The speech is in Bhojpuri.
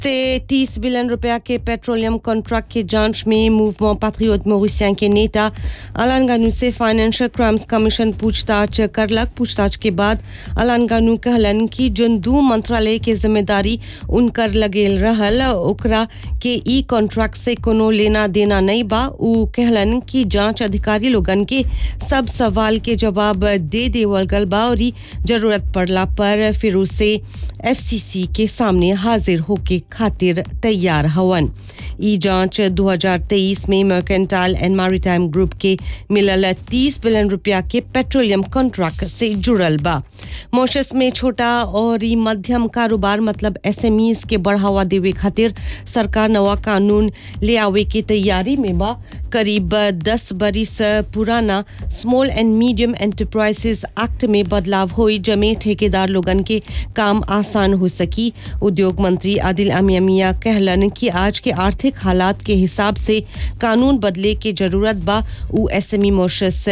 से 30 बिलियन रुपया के पेट्रोलियम कॉन्ट्रैक्ट की जांच में मूवमेंट पैट्रियोट मोरिसियन के नेता अलान गानू से फाइनेंशियल क्राइम्स कमीशन पूछताछ करलक पूछताछ के बाद अलान गानू कहलन कि जोन दू मंत्रालय के जिम्मेदारी उनकर लगेल रहल ओकरा के ई कॉन्ट्रैक्ट से कोनो लेना देना नहीं बा उ कहलन कि जांच अधिकारी लोगन के सब सवाल के जवाब दे देवल गल बा और ई जरूरत पड़ला पर फिर उसे एफसीसी के सामने हाजिर होके खातिर तैयार हवन ई जांच 2023 में मर्केंटाइल एंड मैरीटाइम ग्रुप के मिलल 30 बिलियन रुपया के पेट्रोलियम कॉन्ट्रैक्ट से जुड़ल बा मॉरिशस में छोटा और ई मध्यम कारोबार मतलब एसएमईज के बढ़ावा देवे खातिर सरकार नवा कानून ले आवे की तैयारी में बा करीब 10 बरिस पुराना small and medium enterprises act में बदलाव हुई जमे ठेकेदार लोगन के काम आसान हो सकी उद्योग मंत्री आदिल अमिया कहलन कि आज के आर्थिक हालात के हिसाब से कानून बदले के जरूरत बा उ एसएमई मॉरिशस